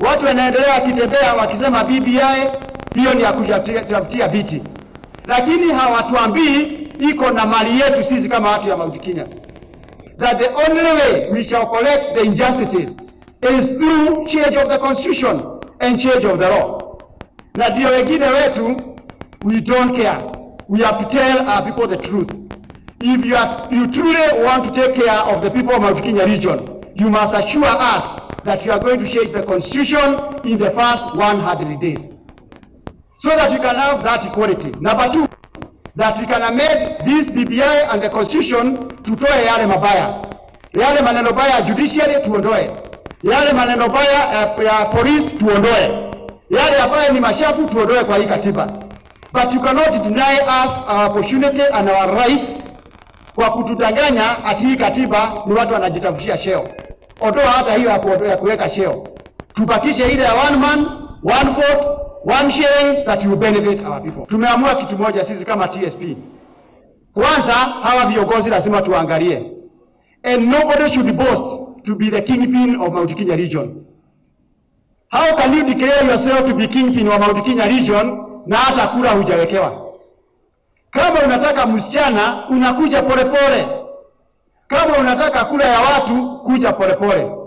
Watu wanaendelea wakitembea wakisema BBI hiyo ni ya kutafutia viti, lakini hawatuambii iko na mali yetu sisi kama watu ya Mount Kenya, that the only way we shall collect the injustices is through change of the constitution and change of the law. Na ndio wengine wetu we don't care, we have to tell our people the truth. If you, are, you truly want to take care of the people of Mount Kenya region, you must assure us that you are going to change the constitution in the first 100 days so that we can have that equality. Number two, that we can amend this BBI and the constitution tutoe yale mabaya, yale maneno baya ya judiciary tuondoe, yale maneno baya ya, ya police tuondoe, yale ambayo ni mashafu tuondoe kwa hii katiba. But you cannot deny us our opportunity and our right kwa kutudanganya ati hii katiba ni watu wanajitafutia sheo. Ondoa hata hiyo ya ku- ya kuweka sheo, tubakishe ile ya one man one vote one sharing that will benefit our people. Tumeamua kitu moja sisi kama TSP, kwanza hawa viongozi lazima tuangalie, and nobody should boast to be the kingpin of Mount Kenya region. How can you declare yourself to be kingpin wa Mount Kenya region na hata kura hujawekewa? Kama unataka msichana unakuja polepole, kama unataka kura ya watu kuja polepole.